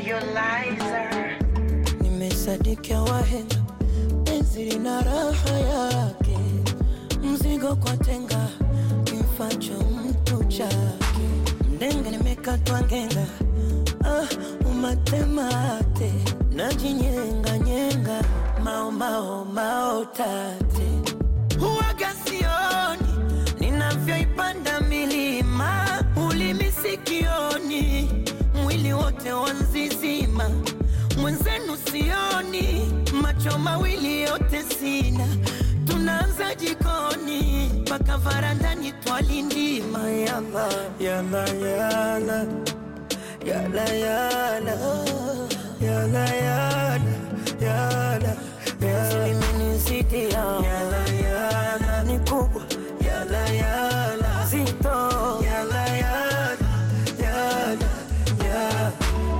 Lizer. Nimesadikia wahenga, penzi lina raha yake, mzigo kwa tenga, kimfacho mtu chake. Mdenga nimekatwa ngenga, ah, umatemate, najinyenga nyenga, mao mao mao tate, huwaga sioni ninavyoipanda milima, ulimi sikioni, mwili wote wanzizima, mwenzenu sioni, macho mawili yote sina, tunaanza jikoni mpaka varandani twalindima, yala yala yala yala yala yala yala yala yala limenizidi yala yala ni kubwa yala yala zito yala yala yala yala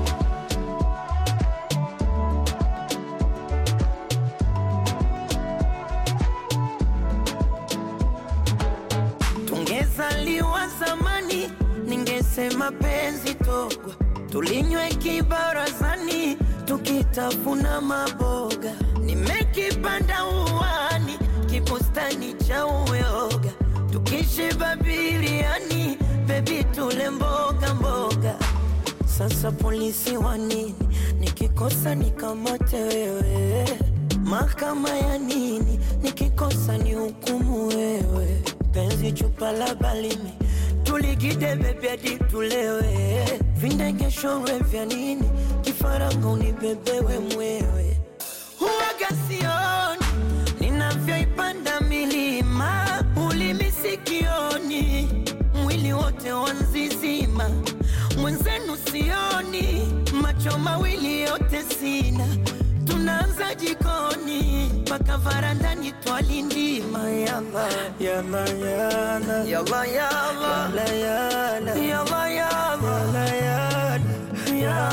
Tungezaliwa zamani, ningesema penzi togwa, tulinywe kibarazani, tukitafuna maboga. Nimekipanda uwani, kibustani cha uyoga, tukishiba biriani, bebi tule mboga mboga. Sasa polisi wa nini? Nikikosa nikamate wewe, mahakama ya nini? Nikikosa ni hukumu wewe, penzi chupa la balimi tuligide bebi hadi tulewe, vindegeshorwe vya nini? Kifaranga unibebewe mwewe, huwaga sioni ninavyoipanda milima, ulimi sikioni, mwili wote wanzizima, mwenzenu sioni, macho mawili yote sina, tunaanza jikoni mpaka varandani twalindima, yala yala yala yala yala yala yala yala yala yala yala